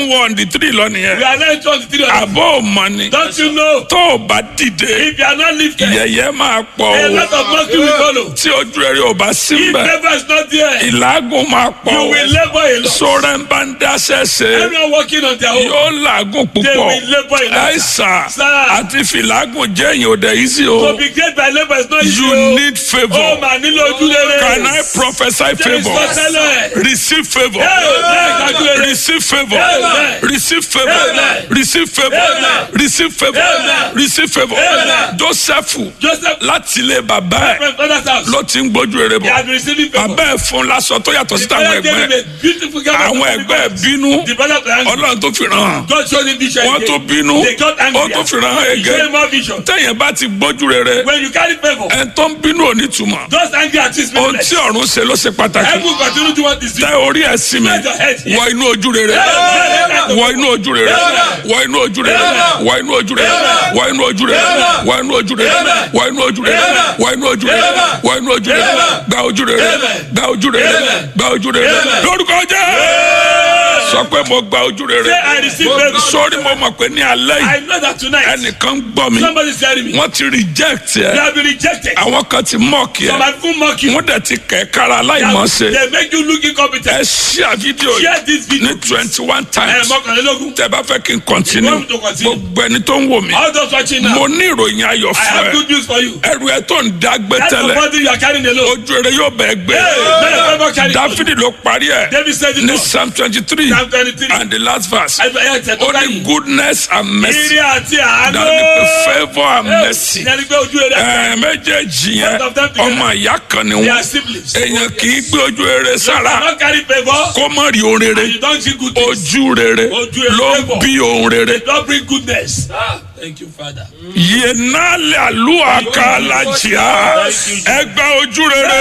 ń wọ ọ̀ndì tírì lọ We nìyẹn are now into the three of them. àbọ̀ ò mọ̀ ni Don't you know? tó o bá dìde If you are not lifted, yẹ̀yẹ́ máa pọ̀ a o lot of mockery will follow. tí ojú rere ò bá sí If mbẹ̀ favor is not there, ìlágùn máa pọ̀ you o will labor a lot. sọ̀rọ̀ ń bá ń dáṣẹ́ ṣe Everyone working on their own. yóò làágùn They púpọ̀ will labor a lot. àìsàn Sir. àti fìlágùn jẹ́ èyàn òde yìí sí o To be great by labor is not easy. you o. need Ó favour mà nílò ojú rere. can I prophesy There is favour no tẹ́lẹ̀. receive favour Amen. Ojú rere. receive favour Amen. receive favour Amen. receive favour Amen. receive favour Amen. receive favour Amen. Joseph Joseph, láti ilé bàbá ẹ̀ my father's house, ló ti ń gbójú rere he bọ̀ had been receiving favor. bàbá ẹ̀ fún lásọ tó yàtọ̀ sí táwọn Father gave ẹgbẹ́ him a beautiful gift. àwọn ẹgbẹ́ ẹ̀ bínú The brother of the angel. ọlọ́run tó fi ràn án God showed him vision. wọ́n again. tó bínú They got angry. ó tó fi ràn án He showed ẹgẹ́ him more vision. tẹ̀yìn bá ti gbójú rere When you carry favor, ẹ̀ tó ń bínú ò ní túmọ̀ those angry artists ohun meaningless. tí ọ̀run ṣe ló ṣe pàtàkì Heaven continue to want this. tẹ orí ẹ̀ sí mi wọ inú ojú rere wọ inú ojú rere wọ inú ojú rere wọ inú ojú rere wọ inú ojú rere wọ inú ojú rere wọ inú ojú rere wọ inú ojú rere wọ inú ojú rere gba ojú rere gba ojú rere gba ojú rere lórúkọ jẹ́ sọ pé mo gba ojú rere Say, I receive favor. sórí mo mọ̀ pé ní alẹ́ yìí I know that tonight ẹnìkan ń gbọ́ mi somebody is telling me wọ́n ti reject you ẹ have been rejected. àwọn kan ti mọ̀ọ́kì Some ẹ have even mocked you. wọ́n dẹ̀ ti kẹ̀ kára aláìmọ̀ọ́sẹ̀ They make you look ẹ incompetent. ṣíà fídíò yìí Share this video. ní twenty one Ẹ times mọ́kànlélógún. tẹ bá fẹ́ kí n continue You want me to continue? gbogbo ẹni tó ń wò mí All those watching now, mo ní ìròyìn ayọ̀ I have fún ẹ good news for you. ẹrù ẹ tó ń dágbé That's the tẹ́lẹ̀ body you are carrying alone. ojú rere yóò bẹ̀ gbé Hey, may the favor carry you. dáfídì ló parí ẹ David said it ní all. psalm twenty three Psalm 23. and the last verse Ẹ ẹ tẹ̀ tó ó ní báyìí. goodness and mercy Ire àti àánú. that be favour and mercy Ìyẹn ni pé ojú rere. ẹ méjèèjì yẹn Both of them together. ọmọ ìyá kan ni They wọn are siblings. èèyàn kì í gbé ojú rere You sára cannot carry favor. kó má rí ohun rere and You don't see good things. ojú rere Ojú rere ló favour. bí ohun rere. Don't bring goodness. Ah, thank you, Father. yenale alua kalajia ẹgbẹ ojú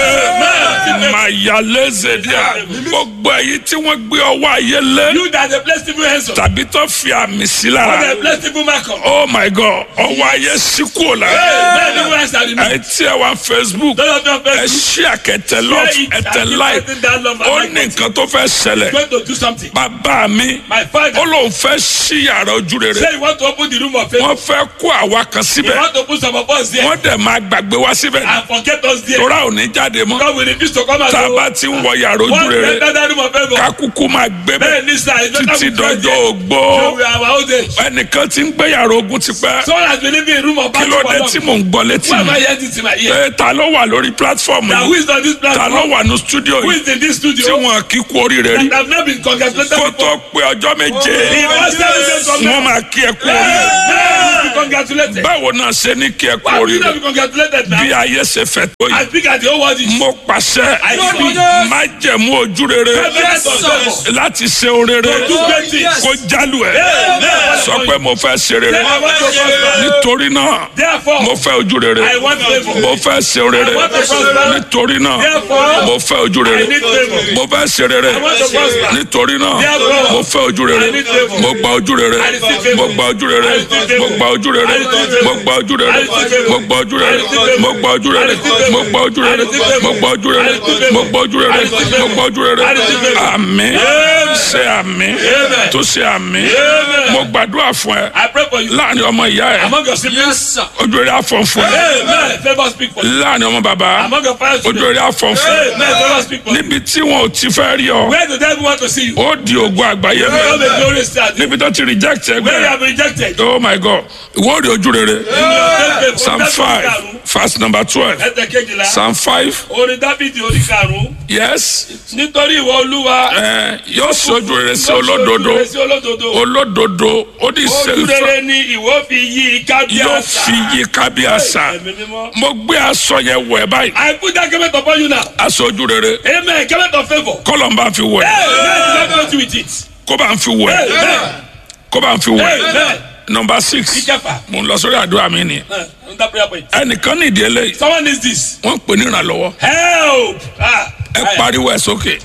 rere mayalezedia gbogbo èyí tí wọn gbé ọwọ́ ayé lé You that the blessed people hands on. tàbí tó fi àmì sí The lára blessed people mark on. oh my god ọwọ́ ayé sí kúrò lára Hey, many people hands are removed. ẹ tí ẹ wá facebook Those of them ẹ first. ṣí àkẹtẹ love Share it ẹtẹ and keep like spreading that love and ó like ní it. nǹkan tó fẹ́ ṣẹlẹ̀ going to do something. bàbá mi My father ó lóun fẹ́ ṣí yàrá ojú rere say he want to open the room of faith. wọ́n fẹ́ kó àwa kan He síbẹ̀ want to put some of us there wọ́n dẹ̀ máa gbàgbé wá síbẹ̀ and forget us there. tora ò ní jáde mọ́ God will refuse to come and tá a go. bá ti ń wọ yàrá ojú One rere enter that room of favor. kakuku máa gbé Bẹ́ẹ̀ bẹ́ẹ̀ ní sir, it's better títí we pray dọjọ́ there. ogbó So we are our old age. ẹnìkan ti ń gbé yàrá ogun ti pẹ́ Someone has been living in room of kí battle ló for dé long. tí mò ń gbọ́ létí Why am I mi hearing this in my ear? pé ta ló wà lórí platform Now who yìí is on this ta ló platform? wà ní studio Who yìí is in this tí studio? wọn kì í kú oríire rí That have not been congratulated kó tó before. pé ọjọ́ méje He must tell you wọn something. máa kí ẹ kú oríire Now be congratulated. báwo náà ṣe ní kí ẹ kú Why would you oríire not be congratulated bí now? ayé ṣe fẹ́ tó yìí I speak at the whole world. is- mo pàṣẹ I speak. má jẹ̀mú ojú rere Yes, sir. láti ṣe orere Do great things. kó jálù ẹ Amen. sọ pé mo fẹ́ ṣe rere Say, I want to prosper. nítorí náà Therefore, mo fẹ́ ojú rere I want favor. mo fẹ́ ṣe rere I want to prosper. nítorí náà Therefore, mo fẹ́ ojú rere I need favor. mo fẹ́ ṣe rere I want to prosper. nítorí náà Therefore, mo fẹ́ ojú rere I need favor. mo gba ojú rere I receive favor. mo gba ojú rere I receive favor. mo gba ojú rere I receive favor. mo gba ojú rere I receive favor. mo gba ojú I rere receive favor. mo gba ojú rere I receive favor. mo gba ojú I rere receive favor. mo gba ojú rere I receive favor. mo gba ojú rere I receive favor. mo gba ojú rere I receive favor. àmín Amen. ṣe àmín Amen. tó ṣe àmín Amen. mo gbàdúrà fún ẹ I pray for you. láàrin ọmọ ìyá ẹ Among your siblings. ojú rere àfọ̀n fún ẹ Amen. Favor speak for you. láàrin ọmọ bàbá Among your parents. ojú rere àfọ̀n fún ẹ Amen. Favor speak for you. níbi tí wọn ò ti fẹ́ rí ọ Where the devil want to see you? ó di ògùn àgbáyé Where mẹ́ the glorious star? níbi tó ti reject Where you ẹgbẹ́ have been rejected? oh my god ìwọ rí ojú rere Amen. psalm five verse number twelve Ẹsẹ̀ kejìlá. psalm five Orin Dábìdì orí karùn-ún. yes Nítorí ìwọ Olúwa. ẹ yóò sojú rere sí olódodo Ojú rere sí olódodo. olódodo ó ní Ojú sèlfà rere ni ìwọ fi yí i ká bí yóò àṣà. fi yí kábí àṣà Ẹ̀mí mímọ́. mo gbé aṣọ yẹn wọ̀ ẹ́ báyìí I put that garment upon you now. aṣọ ojú rere Amen. Garment of favour. kọ́lọ̀ ń bá fi wọ̀ ẹ́ Amen. Let me with it. kó bá ń fi wọ̀ ẹ́ Amen. kó bá ń fi wọ̀ ẹ́ Amen. number six Ìjẹfà. mo ń lọ sórí àdúrà mi ni Uh, on that prayer point. ẹnìkan ní ìdí eléyìí Someone needs this. wọ́n ń pè ní ìrànlọ́wọ́ Help. Ah. ẹ pariwo ẹ sókè.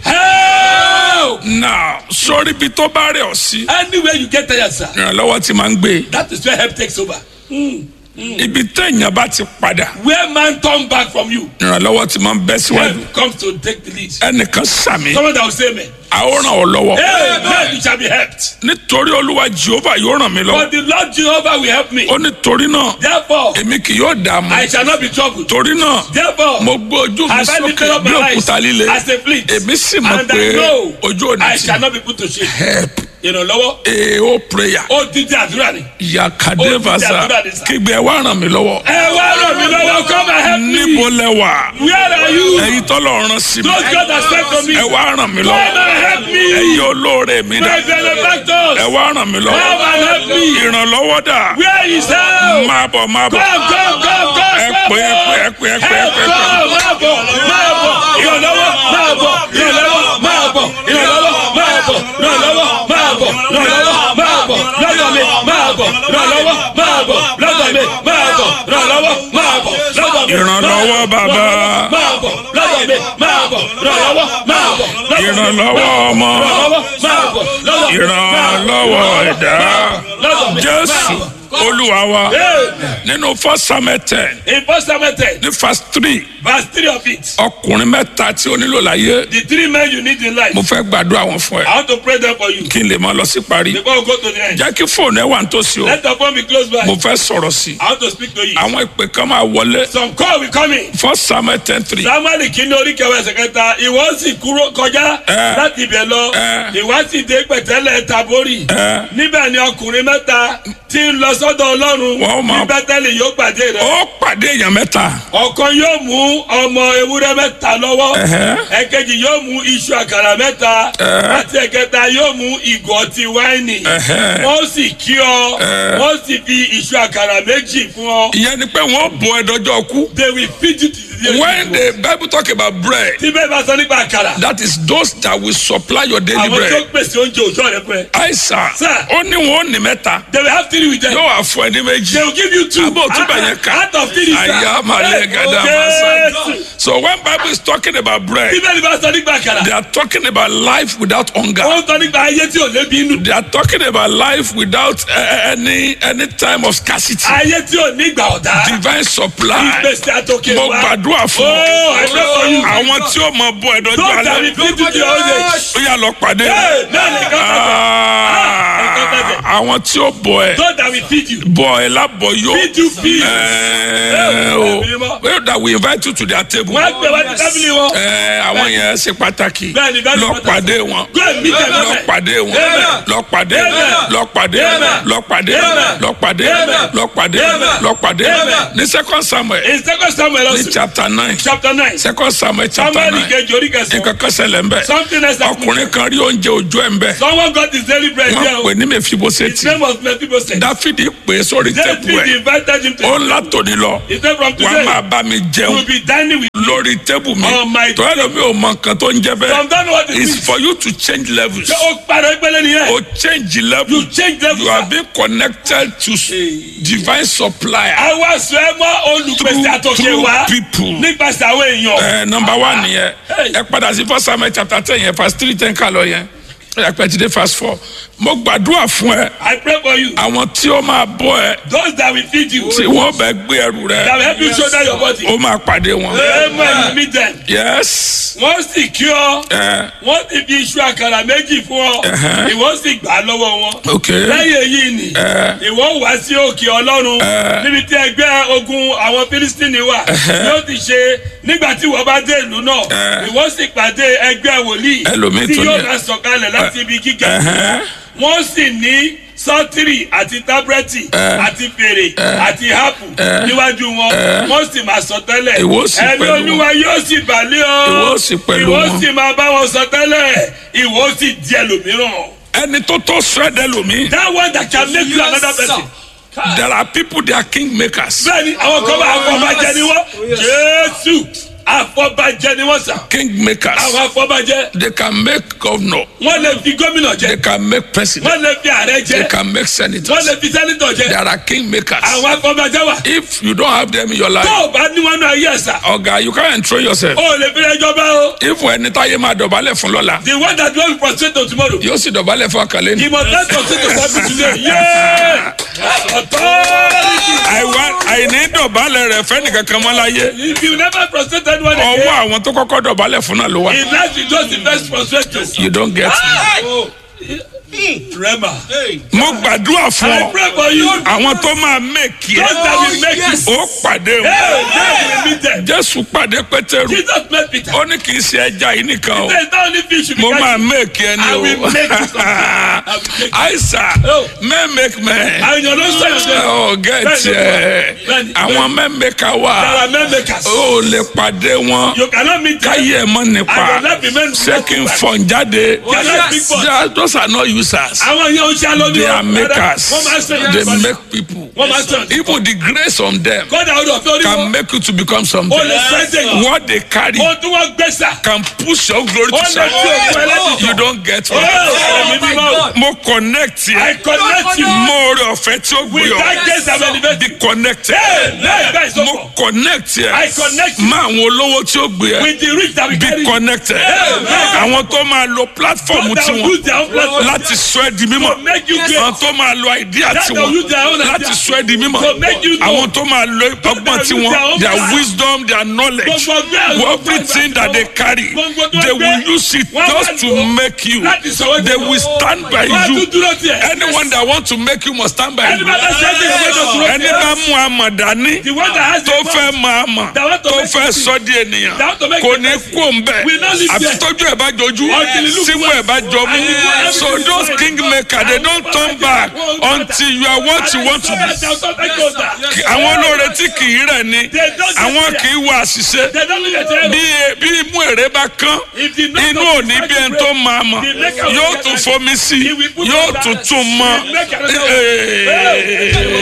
Help. now sórí ibi tó bá rẹ̀ ọ́ sí Anywhere you get tired, sir. ìrànlọ́wọ́ ti máa ń gbé That is where help takes over. ibi téèyàn bá ti padà Where man turn back from you, ìrànlọ́wọ́ ti máa ń bẹ́ síwájú help comes to take the lead. ẹnìkan sàmì Someone that will say amen. a ó ràn ọ́ lọ́wọ́ Amen. You shall be helped. nítorí olúwa jehova yóò ràn mí lọ́wọ́ But the Lord Jehovah will help me. ó nítorí náà Therefore, èmi kì yóò dààmú I shall not be troubled. torí náà Therefore, mo gbé ojú mi have I lifted sókè up bí my eyes òkúta líle as a flint? èmi sì mọ̀ And pé I know ojú òní I ti shall not be put to shame. help Ìrànlọ́wọ́. èèó prayer Ó dídí àdúrà ni. yakade Ó ti vasa àdúrà ní sà. kígbe ẹ wá ràn mí lọ́wọ́ Ẹ wá ràn mí lọ́wọ́, come and help me. níbo lẹ wà Where are you? ẹ̀yin tọ́lọ̀ rán sí mi Those God has sent to me. ẹ wá ràn mí Come lọ́wọ́ and help me. ẹ̀yin olóore mi dà My benefactors. ẹ wá ràn mí Come lọ́wọ́ and help me. ìrànlọ́wọ́ dà Where is help? máa bọ̀ máa bọ̀ Come, come, come, come, ẹ come. pé ẹ pé ẹ pé ẹ pé ẹ Help, pé ẹ pé. come, máa bọ̀, máa bọ̀. Ìrànlọ́wọ́, máa bọ̀. Ìrànlọ́wọ́, máa bọ̀. Ìrànlọ́wọ́, máa bọ̀. Ìrànlọ́wọ́, máa bọ̀. Ìrànlọ́wọ́, máa bọ̀. Lọ́dọ̀ mi, máa bọ̀. Ìrànlọ́wọ́, máa bọ̀. Lọ́dọ̀ mi, máa bọ̀. Ìrànlọ́wọ́, máa bọ̀. Lọ́dọ̀ mi, Ìrànlọ́wọ́ bàbá. máa bọ̀. Lọ́dọ̀ mi, máa bọ̀. Ìrànlọ́wọ́, máa bọ̀. Lọ́dọ̀ mi, ìrànlọ́wọ́ ọmọ Ìrànlọ́wọ́, máa bọ̀. Lọ́dọ̀ mi, ìrànlọ́wọ́ ẹ̀dá lọ́dọ̀ mi, jésù máa bọ̀. olúwa wa Amen. nínú first samuel ten In First Samuel 10, ní verse three verse 3 of it, ọkùnrin mẹ́ta tí o nílò láyé the three men you need in life, mo fẹ́ gbàdúrà wọn fún ẹ I want to pray them for you. kí n lè máa lọ sí parí Before we go to the end, jẹ́ kí fóònù ẹ wà nítòsí o let the phone be close by. mo fẹ́ sọ̀rọ̀ sí i I want to speak to you. àwọn ìpè kan máa wọlé Some call will come in. first samuel ten three Samuel kìíní orí kẹwàá ẹsẹ̀ kẹta ìwọ sì kúrò kọjá Eh. láti ibẹ̀ lọ Eh. ìwọ sì dé pẹ̀tẹ́lẹ̀ Tabori Eh. níbẹ̀ ni ọkùnrin mẹ́ta tí ń lọ sọ́dọ̀ Ọlọ́run Wọ́n máa- ní Bẹ́tẹ́lì yóò pàdé rẹ̀ ó pàdé èèyàn mẹ́ta ọ̀kan yóò mú ọmọ ewúrẹ́ mẹ́ta lọ́wọ́ Ẹ̀hẹ́. ẹ̀kejì yóò mú iṣu àkàrà mẹ́ta Eh. àti ẹ̀kẹta yóò mú ìgò ọtí wáìnì Ẹ̀hẹ́. wọ́n sì kí ọ Eh. wọ́n sì fi iṣu àkàrà méjì fún ọ ìyẹn ni pé wọ́n bọ ẹdọjọ́ kú they will feed you to the day when the bible talk about bread tí bẹ́ẹ̀ bá sọ nípa àkàrà that is those that will supply your daily àwọn tó bread pèsè oúnjẹ òjò rẹ fún ẹ àìsàn Sir. ó ní wọn ò ní mẹ́ta they will have three with them yóò wá fún ẹ ní they méjì will give you two Abo tún bá yẹn kà. out of three sir àyà màlẹ gàdá màsà so when bible is talking about bread tí bẹ́ẹ̀ bá sọ nípa àkàrà they are talking about life without hunger wọ́n sọ nípa ayé tí ò lébi inú they are talking about life without uh, any any time of scarcity ayé tí ò ní ìgbà ọ̀dá divine supply ìgbésẹ̀ àtòkè mo wa gbàdúrà fún Oh, I pray for you. àwọn tí ó mọ bọ ẹdọjọ Don't that alẹ́ will feed you to your old age. ó yà lọ pàdé Hey, man, they come Ah, àwọn tí ó bọ ẹ Don't that will feed you. bọ ẹ lábọ yó Feed you feed. ẹ o well that we invite you to their table Wọ́n á gbé wá ní tábìlì wọn. ẹ àwọn yẹn ṣe pàtàkì Bẹ́ẹ̀ni, bẹ́ẹ̀ni, lọ pàtàkì. pàdé wọn Go and meet them lọ there. pàdé wọn Amen. lọ pàdé Amen. lọ pàdé Amen. lọ pàdé Amen. lọ pàdé Amen. lọ pàdé Amen. lọ pàdé Amen. ní second samuel In second Samuel ní also, chapter nine chapter nine, second samuel chapter Samuel nine kejì orí kẹsàn-án. nǹkan kan ṣẹlẹ̀ ń bẹ̀ Something else happened. ọkùnrin kan rí oúnjẹ òjò ẹ̀ ń bẹ̀ Someone got his daily bread wọ́n here. pè ní His mẹfiboseti name was Mephibosheth. dáfídì pè é sórí tẹ́bù David ẹ̀ invited him to. ó ń látòní lọ He said from wàá today, máa bá mi you jẹun will be dining with me. lórí tẹ́bù mi On my tọ́lá lómi ò mọ nǹkan tó ń jẹ Some bẹ́ẹ̀ don't know what it it's is. for you to change levels Ṣé o parẹ́ gbẹ́lẹ́ nìyẹn? o change level You change level, you are sir. being connected to s- divine supplier Àwa sọ ẹ mọ́ olùpèsè àtòkè through wá people. nípasẹ̀ àwọn èèyàn. ẹ number one nìyẹn Hey. ẹ padà sí first samuel chapter ten yẹn verse three ten ká lọ yẹn ẹ pẹ́ ti dé verse four mo gbàdúrà fún ẹ I pray for you. àwọn tí ó máa bọ́ ẹ Those that will feed you, tí wọ́n bẹ gbé ẹrù that rẹ will help you shoulder your body. ó máa pàdé wọn. Amen. You meet them. yes Wọ́n sì kí ọ. ẹ Wọ́n sì fi iṣu àkàrà méjì fún ọ. Ẹ̀hẹ́. Ìwọ sì gbà á lọ́wọ́ wọn. ok Lẹ́yìn èyí ni, ìwọ wá sí òkè Ọlọ́run níbi tí ẹgbẹ́ ogun àwọn Fílísítìnì wà. Yóò ti ṣe nígbà tí ìwọ bá dé ìlú náà. Ìwọ sì pàdé ẹgbẹ́ wòlíì Ẹlòmíì tí tó yóò ní- máa sọ̀kalẹ̀ láti ibi gíga. Ẹ̀hẹ́. wọ́n sì ní sọ́tìrì àti tábúrẹ́tì àti fèrè àti hápù níwájú wọn wọ́n sì máa sọ tẹ́lẹ̀ Ìwọ sì ẹ̀mí pẹ̀lú olúwa yóò sì bàlẹ́ ọ Ìwọ sì pẹ̀lú ìwọ wọn. sì máa bá wọn sọ tẹ́lẹ̀ ìwọ sì di ẹlòmíràn. ẹni tó tó sọ́ẹ̀dẹ̀ lomi that one that can make you another person. there are people they are king makers bẹ́ẹ̀ni àwọn kan bá afọbajẹ ni wọ́n jésù afọbajẹ ni wọ́n sà king makers àwọn afọbajẹ they can make governor wọ́n lè fi gómìnà jẹ they can make president wọ́n lè fi ààrẹ they jẹ can make wọ́n senators lè fi sẹ́nitọ̀ jẹ there are king makers àwọn afọbajẹ wà. if you don't have them in your life tó o bá ní wọn náà yẹ sà ọ̀gá you can't enthrow yourself o lè fi ẹjọ́ bá o. if ẹni táyé máa dọ̀bálẹ̀ fún lọ́la the one that don prostrate to tomorrow yóò sì dọ̀bálẹ̀ fún àkàlẹ́ ni he must not prostrate to something today yeah Authority. àìwá àìní dọ̀bálẹ̀ rẹ̀ fẹ́ nìkan kan mọ́ láyé If you never prostrate anyone ọwọ́ again, àwọn tó kọ́kọ́ dọ̀bálẹ̀ fún náà ló wà in life you just invest prostrate. you don't get it. Oh. Rema. mo gbàdúrà fún I ọ pray for you. àwọn tó máa mẹ́kì Those ẹ́ that will make you. ó pàdé wọn Hey, hey, we meet them. jésù pàdé pétérù Jesus met Peter. ó ní kì í ṣe ẹja yìí nìkan o There is not only fish you be mo máa catching. mẹ́kì ẹni I o will make you something. I will make you. àìsà Oh. mẹ́mẹ́kmẹ́ And you don't say yourself. ọ̀ gẹ̀ẹ́tì ẹ̀ àwọn mẹ́mẹ́ka wà There are men makers. ó lè pàdé wọn You cannot meet them. káyé ẹ̀ mọ́ nípa I will not be men. ṣé kí n fọ̀n jáde Cannot speak for. Yeah, those are not users Àwọn yẹn ń ṣe alóni. they are makers Wọ́n máa ń sẹ́yìn. they make people Wọ́n máa ń sẹ́yìn. even the grace on them Kọ́dà ọdún ọ̀fẹ́ orí can wọn. make you to become something O lè sẹ́yìn yìí. what they carry Ohun tí wọ́n gbé sà. can push your glory Ó to lè shine tí òkú ẹlẹ́dìí. you don't get Oh, it ẹ̀mí mímọ́. mo connect I yẹ connect you. mo rí ọ̀fẹ́ tí ó gbé With ọ that grace I'm elevated. be connected Lẹ́yìn bẹ́ẹ̀ sọ́kọ̀. mo connect I yẹ connect you. má àwọn olówó tí ó gbé ẹ With the rich that we be carry. connected Amen. àwọn tó máa lo platform Those that will tiwọn use their own platform. láti sọ ẹ di mímọ́ To make you great. àwọn tó máa lo idea That tiwọn will use their own láti idea. sọ ẹ di mímọ́ To make you know. àwọn tó máa lo ọgbọ́n that will tiwọn use their own their power. wisdom their knowledge Gbogbo ọgbẹ́ àwọn everything that they carry Gbogbo tó they gbé. will use it Wọ́n just wá to lò. make you Láti sọ wọ́n they di- will stand by Wọ́n á tún you dúró tiẹ̀. anyone that want to make you must stand by Ẹni you bá bá ṣe é ṣe ìgbésẹ̀ dúró ẹni tiẹ̀. bá mú àmọ̀ dání The one that has the tó power. fẹ́ máa mọ̀ That want to tó make fẹ́ you sọ di ènìyàn That want to make kò you ní blessed. kó ń bẹ̀ Will not live àfi there. tójú ẹ̀ bá jojú Until you look símú ẹ̀ bá jọ mú And you go everything so is those fine. king maker they don't turn back until you are what you want to be be. àwọn olóore tí kì í rẹ̀ ni They don't àwọn get kì í wá àṣìṣe They don't look at bí them. bí imú èrè bá kán If the knock inú of òní the bí ẹni tó máa mọ̀ The maker will yóò get tún that. fomi sí He will put yóò that- tún tún mọ́ The maker will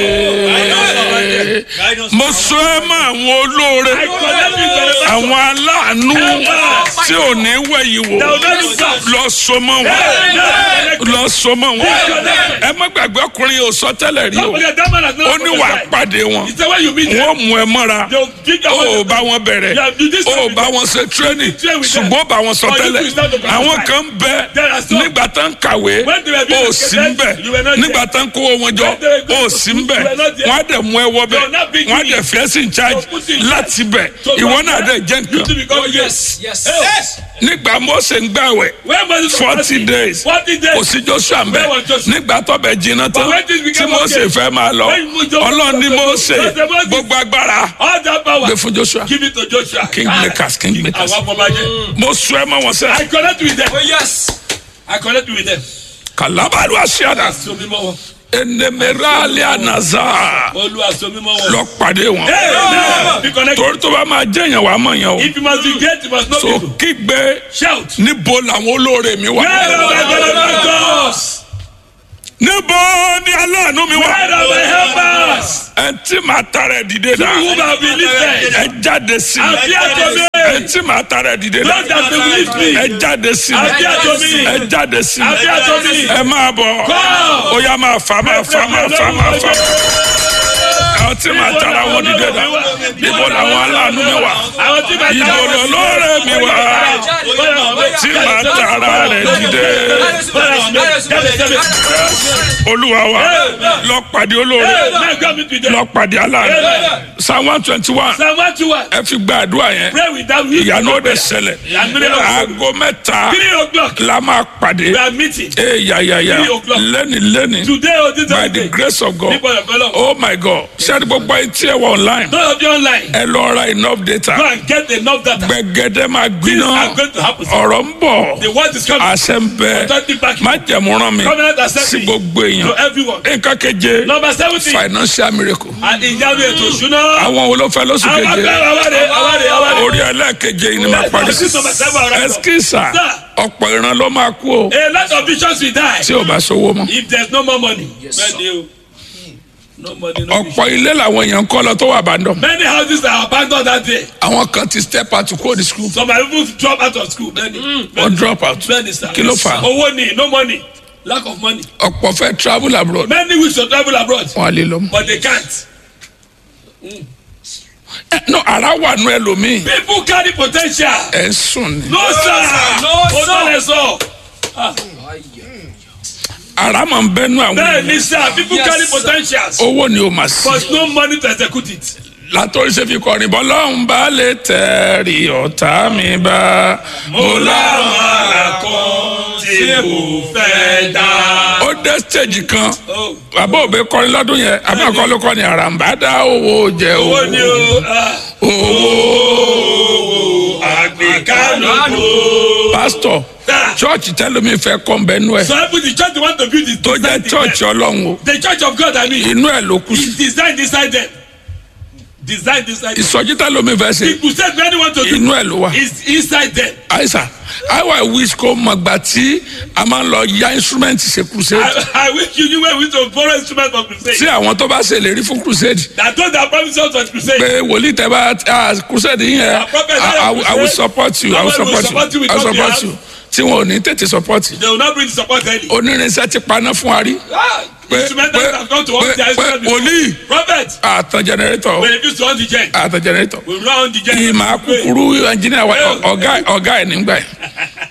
mo sọ ẹ mọ àwọn olóore I connect you to the àwọn aláàánú tí ò ní wẹ̀yìn wò They will not look back. lọ so mọ́ wọn lọ so mọ́ wọn ẹ má gbàgbé ọkùnrin yóò sọ tẹ́lẹ̀ rí o Somebody that man has not ó ní wàá pàdé wọn He said when you meet them, wọ́n mú ẹ mọ́ra they'll dig your ó way. bá wọn bẹ̀rẹ̀ You have to do this ó with bá them. wọn ṣe tírénì train with them. ṣùgbọ́n ó bá wọn sọ Or you tẹ́lẹ̀ to start to àwọn prophesy. kan bẹ There are some- nígbà tá ń kàwé When they were being ó sì ń educated, bẹ you were not nígbà tá ń kówó wọn jọ When they were going ó to sì ń school, bẹ you were not there. wọ́n á dẹ̀ mú ẹ wọ bẹ They will not be wọ́n á doing dẹ̀ fẹ́ sí in charge So put in charge. láti bẹ̀ So ìwọ from náà there, dẹ̀ jẹ́ You to nǹkan become Yes, yes. Yes. nígbà Mósè ń gbàwẹ̀ When Moses was 40 fasting, days 40 days. kò sí Joshua ń bẹ Where was Joshua? nígbà tó bẹ jiná tán But when things tí became Mósè okay, fẹ́ máa lọ when Moses- Ọlọ́run ní Mósè Moses- gbogbo agbára All that power. gbé fún Joshua Give it to Joshua. king makers king makers Àwọn afọbajẹ. mo sọ ẹ mọ wọn sẹ I connect with them. Oh, yes. I connect with them. kalabaru asiada So mímọ́ wọn. enemerali anaza Olúwa so mímọ́ wọn. lọ pàdé wọn Hey, be connected. torí tó bá máa jẹyàn wàá mọ yẹn o If you must be great, you must know so people. kígbe Shout. níbo làwọn olóore mi wà Where are my benefactors? níbo ni aláàánú mi Where wà are my helpers? ẹ tí màá tara ẹ dìde Who dà have been lifted? ẹ jáde sí mi Appear to me. ẹ tí màá tara ẹ dìde dà Those that will lift me. ẹ jáde sí mi Appear to me. ẹ jáde sí mi Appear to me. ẹ máa bọ̀ Come. ó yá máa fà máa fà máa fà máa fà àwọn tí màá tara wọn dìde dà níbo làwọn aláàánú mi wà Àwọn tí màá ibo lọlọ́rẹ̀ mi wà tí màá tara rẹ̀ dìde olúwa wa lọ pàdé olóore lọ pàdé aláàánú psalm one twenty one ẹ fi gba àdúrà yẹn Pray without you. ìyanu ó dẹ̀ ṣẹlẹ̀ aago mẹ́ta Three o'clock. la máa pàdé We are meeting. ee yayaya Three o'clock. lẹ́ni lẹ́ni Today or this by the day. grace of God Nípa ẹ̀fọ́ lọ. oh my God ṣé gbogbo ayé tí ẹ wọ online Those of you online. ẹ lọ ra enough data Go and get enough data. gbẹgẹdẹ máa Things gbiná are going to happen. ọ̀rọ̀ ń bọ̀ The word is coming. àṣẹ ń bẹ Authentic backing. má jẹ̀múràn mi Covenant sí accepting. gbogbo To èèyàn everyone. nǹkan keje Number seventeen. financial miracle And ìyanu ètò ìṣúná. àwọn wo ló fẹ́ lóṣù Àwọn keje agbára àwárí àwárí àwárí. orí ẹlẹ́ẹ̀keje yìí ni máa parí This is number seven already. ẹskísà Sir. ọ̀pọ̀ ìran ló máa kú o A lot of visions will die. tí ò bá sówó mọ́ If there's no more money. Bẹ́ẹ̀ni o. No money, no vision. ọ̀pọ̀ ilé làwọn èèyàn ń kọ́ lọ tó wà bàdàn Many houses are abandoned that day. àwọn kan ti step out kúrò ní school Some are even drop out of school. Bẹ́ẹ̀ni. wọ́n drop out Bẹ́ẹ̀ni sir. kí ló fà á Owó ni no money. Lack of money. ọ̀pọ̀ fẹ́ travel abroad Many wish to travel abroad. wọn à lè lọ mọ́. But they can't. ẹ no ara wà nù ẹlòmíì People carry potential. ẹ ń sùn ni No sir. No, O sir. tọ́ lẹ sọ. ara máa ń bẹ́nu àwọn bẹ́ẹ̀ èèyàn ni sir people Yes, carry sir. potentials owó ni o mà sí. but no money to execute it. látọ̀rí ṣe fi kọrin bọ́ lọ́hùn bá lè tẹ̀rí ọ̀tá mi bá. mo láwọn ará kan tí mo fẹ́ dá. ó dé stage kan bàbá òbí kọrin lọ́dún yẹn abáàkọ́ ló kọ́ ni àràǹbá dá owó jẹ owó owó ni o ah, owó. àgbékálùkù. pásítọ̀ Ah. chọ́ọ̀chì tẹ́lómi fẹ́ kọ́ ń bẹ́nu ẹ̀ so every the church they want to build is tó jẹ́ designed in chọ́ọ̀chì them. ọlọ́run o the church of God I mean inú ẹ̀ ló kú sí. is designed inside them designed inside them. ìsọjí tẹ́lómi fẹ́ ṣe the crusade wey anyone to do inú ẹ̀ ló wà. is inside them. àìsàn how i wish kó mọ̀ gbà tí a máa ń lọ ya instrument ṣe crusade I, I wish you knew where we to borrow instrument for crusade. tí àwọn tó bá ṣèlérí fún crusade that those that promise us for crusade. pé wòlíì tẹ bá ah, crusade yín yẹn Our prophet I- I will- I will support you I will support you I will support you tí wọn ò ní tètè support they will not bring the support early. onírinṣẹ́ ti paná fún wa rí Ah, pé instrumentals pé have come to pé us their pé instrument before. wòlíì prophet àtàn generator we refuse to on the gen. àtàn generator we run on the gen. ìmọ̀ akúkúrú engineer wa ọ̀gá ọ̀gá ẹ̀ nígbà yẹn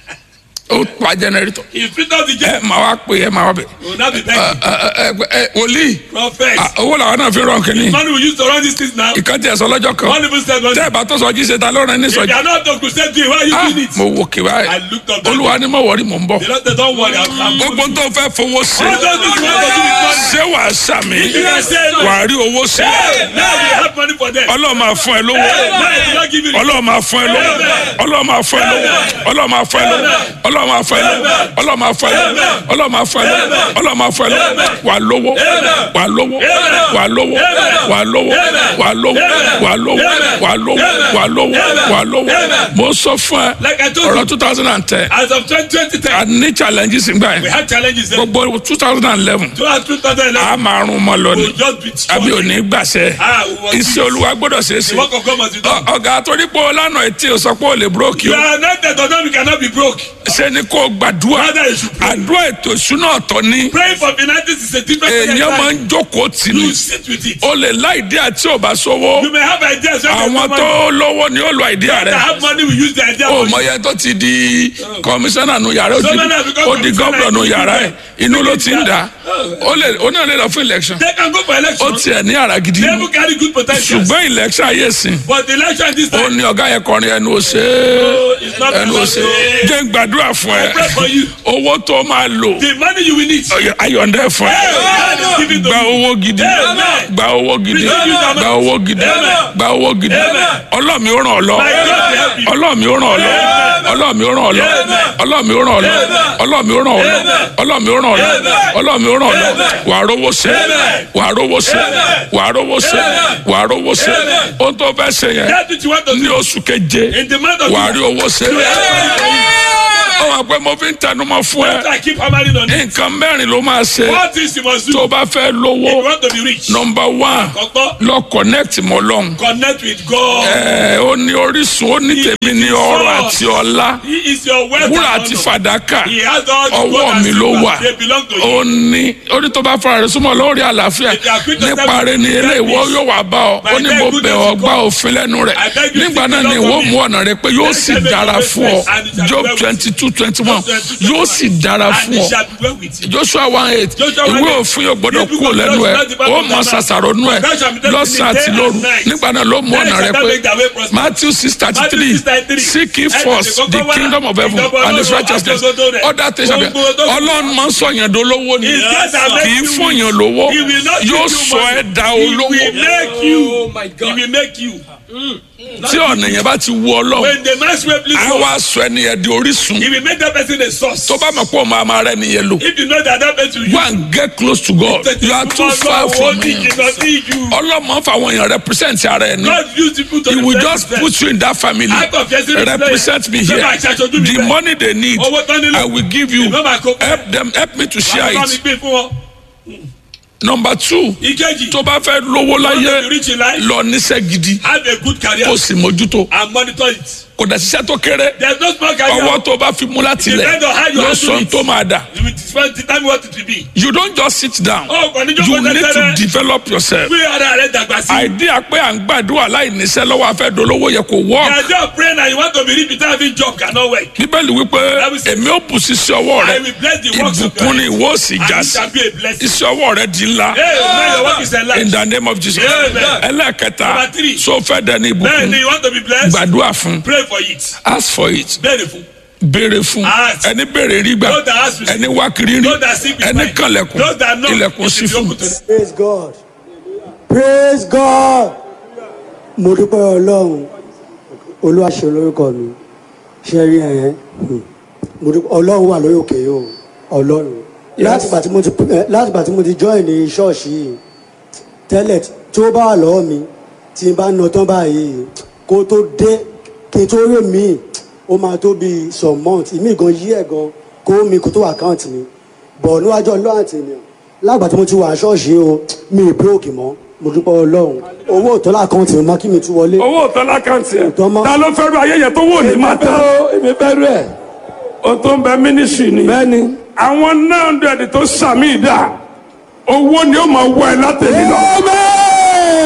ó pa generator he fit off the ẹ gen. máa wá pè é máa wá bẹ̀ we will not be ẹ begging. ẹ ẹ wòlíì prophet. ah, owó làwọn náà fi rán kínní money we use to run these things now. ìkànnì ẹ̀sọ́ lọ́jọ́ kan one even said one tẹ́ ẹ̀ bá tó sọ jí ṣe ta ló rán ní if sọjí you are not to crusade doing why you Ah, doing it. mo wò kí I báyìí looked up that olúwa ni mo wọrí mò ń bọ̀ they don't they don't worry I'm I'm gbogbo tó fẹ́ fowó ṣe all those things we want to do with money. ṣé wàá sàmì if you can say no. wàá rí owó ṣe hey now we have money for them. ọlọ́run máa fún ẹ lówó hey now you don't give it. ọlọ́run máa fún ẹ lówó ọlọ́run máa fún ẹ lówó ọlọ́run máa fún ẹ lówó ọlọ́run máa fún ẹ lówó ọlọ́run máa fún ẹ lówó ọlọ́run máa fún ẹ lówó ọlọ́run máa fún ẹ lówó wà lówó wà lówó wà lówó wà lówó wà lówó wà lówó wà lówó wà lówó wà lówó mo sọ fún ẹ like I told ọ̀rọ̀ you two thousand and ten as of twenty twenty ten a ní challenges ngbà we yẹn had challenges then. gbogbo two thousand and eleven throughout two thousand a eleven máa rún mọ́ lọ we ni will just be àbí strong. òní gbàṣẹ ah we must iṣẹ́ do it. olúwa gbọ́dọ̀ ṣe é the ṣe work of God must be done. Ọ- ọ̀gá torí pé o lánàá etí o sọ pé o lè búrókì you o are anointed or not you cannot be broke. ṣe ni kò gbàdúrà Father, you should pray. àdúrà ètò ìṣúná ọ̀tọ̀ ni praying for finances is a different èèyàn máa thing. ń jókòó tì ní you sit with it. o lè lá ìdí àti ò bá sówó you may have ideas when àwọn there's no tó money. lówó ni ó lo ìdí that rẹ have money we use the idea o for mọ you. yẹn tó ti di kọmíṣánná nu yàrá ó So di- many have become ó di commissioner gómìnà nu in yàrá ẹ different- inú ló ti ń dà ó lè ó náà lè lọ fún election they can go for ó election. tiẹ̀ ní àrà gidi they even carry good potential. ṣùgbọ́n election ayé sìn but the election this ó time. ní ọ̀gá yẹn kọrin ẹnu ò ṣe é it's not ẹnu ò ṣe é jẹ́ ń gbàdúrà fún ẹ I pray for you. owó tó máa lò the money you will need. ayọ̀ǹdẹ̀ fún ẹ God is giving to gba you. owó gidi Amen. gba owó gidi Amen. gba owó gidi Amen. gba owó gidi Amen. ọlọ́mi ó ràn ọ́ lọ My God will help you. ọlọ́mi ó ràn ọ́ lọ ọlọ́mi ó ràn ọ́ lọ ọlọ́mi ó ràn ọ́ lọ ọlọ́mi ó ràn ọ́ lọ ọlọ́mi ó ràn ọ́ lọ ọlọ́mi ó ràn ọ́ lọ wàá rówó ṣe wàá rówó ṣe wàá rówó ṣe wàá rówó ṣe ohun tó fẹ́ ṣe yẹn that's what you want to ní do. oṣù keje in the month of wàá rí owó ṣe ó wà pé mo fi ń tẹnumọ́ fún ẹ I keep hammering on it. nǹkan mẹ́rin ló máa ṣe What things you must do tó if bá fẹ́ you lówó want to be rich? nọmba one Kọ́kọ́ lọ connect mọ́ lọ́hùn. connect with God. ẹ ó ní orísun ó ní tèmi ní ọrọ̀ àti ọlá He is your wealth wúrà and àti honor. fàdákà He has all the ọwọ́ gold and mi ló silver. wà They belong to ó you. ní orí tó bá fara rẹ̀ súnmọ́ lórí àlàáfíà If you are quick to nípa step rẹ̀ ní into ilé that ìwọ peace, yóò wá bá ọ my ó ní dear mo goodness bẹ̀ will ọ́ gbá come. òfin lẹ́nu rẹ̀ I beg you nígbà to náà keep ni it ìwọ up mú ọ̀nà rẹ̀ pé yóò Let sì them make dára your fún ọ ways and it shall be Job well with twenty two twenty one Job 22, yóò sì dára And fún it ọ shall be well with you. joshua one eight Joshua ìwé 1:8. òfin yóò gbọdọ̀ This book kú of lẹ́nu ẹ̀ Joshua is the Bible ó of mọ Daniel. ṣàṣàrò nú ẹ̀ That shall be done lọ́sàn-án day àti and lóru night. nígbà náà ló mú Then ọ̀nà shall rẹ̀ thou pé make thy way prosperous. matthew six thirty Matthew three 6:33. seek ye Ẹ first tètè the kọ́kọ́ wá kingdom of heaven ìjọba and his Ọlọ́run righteousness àti òdodo rẹ̀. other things shall be Gbogbo tó- ọlọ́run máa ń sọ yẹn dolówó ni His grace shall make kì í you fún rich. yẹn lówó He will not give yóò you sọ money. ẹ́ da He olówó will make you. Oh my He God. will make you. tí ọ̀nà yẹn bá ti wú ọlọ́run When the man's way please á God, wá sọ ẹni yẹn di orísun he will make that person a source. tó bá mọ̀ pé òun máa máa rẹ́ nìyẹn lò If you know that that person will go and get close to God you are too far from him ọlọ́mọ fáwọn èèyàn represent ara ẹ̀ ní. God use people to He will represent just them. put you in that family. Act of yes, it is Represent me there. here. Sọ́kà ìṣàṣojú mi The bẹ́ẹ̀. money they need, Owó tán nílò. I will give you. Ìgbọ́n máa kó. Help them, help me to share Bàbá mi it. gbé fún wọn. Number two, Ìkejì. tó bá fẹ́ lówó Want to be láyé, rich in life. lọ níṣẹ́ gidi, Have a good career kó sì mójútó. and monitor it. kò dẹ̀ ṣiṣẹ́ tó kéré There's no small guy ọwọ́ tó bá fi mú láti lẹ̀ Depend on how you ló handle sọ it. tó máa dà You will define- determine what it will be. you don't just sit down Oh, kò ní jókòó you need to tẹ́tẹ́rẹ́. develop yourself Gbé ara rẹ̀ dàgbà sí. idea pé à ń gbàdúrà láì níṣẹ́ lọ́wọ́ afẹ́ dolówó yẹ kò The work idea of praying and you want to be rich without having job cannot work. bíbélì wípé Bible says, èmi ó bù sí sí ọwọ́ rẹ I will bless the works of ìbùkún ni your ìwọ ó sì já And it sí shall be a blessing. iṣẹ́ ọwọ́ rẹ di ńlá Hey, man, your work is a in life. the name of Jesus Amen. ẹlẹ́ẹ̀kẹta Number three. so fẹ́ dẹni Bẹ́ẹ̀ ìbùkún ni you want to be blessed. gbàdúrà fún Pray for it. ask for it Bẹ́ẹ̀ ni fún. béèrè fún Ask. ẹni béèrè rí gbà Those that ask receive. ẹni wá kiri rí Those that seek will ẹni find. kànlẹ̀kùn Those that knock ilẹ̀kùn it sí will be fún open to them. praise god praise god mo dúpẹ́ ọlọ́run olúwa ṣe lórúkọ mi ṣe rí ẹ̀yẹn mo dúpẹ́ ọlọ́run wà lórí òkè yìí o ọlọ́run láti ìgbà tí mo ti eh, láti ìgbà tí mo ti join ní ṣọ́ọ̀ṣì yìí tẹ́lẹ̀ tí ó bá wà lọ́wọ́ mi tí n bá na tán báyìí kó tó dé kí n tó rí mi ó máa tó bí some months ìmí gan yí ẹ̀ gan kó mi kó tó àkáǹtì mi bọ̀ níwájú ọlọ́run àti ènìyàn lágbà tí mo ti wà ṣọ́ọ̀ṣì yìí o mi ì bíròkì mọ́ mo dúpẹ́ ọlọ́run owó ìtọ́lá àkáǹtì mi mọ́ kí mi tún wọlé. owó òtọ́ lákàntì ẹ̀ Òtọ́ mọ́. ta ló fẹ́ ru ayé yẹn tó wò ní máa tán èmi fẹ́ rú ẹ̀. o tó ń bẹ mínísírì ni bẹ́ẹ̀ni. àwọn náà hundred tó sàmì ìdá owó ni ó máa wọ ẹ látẹ̀lé lọ Amen.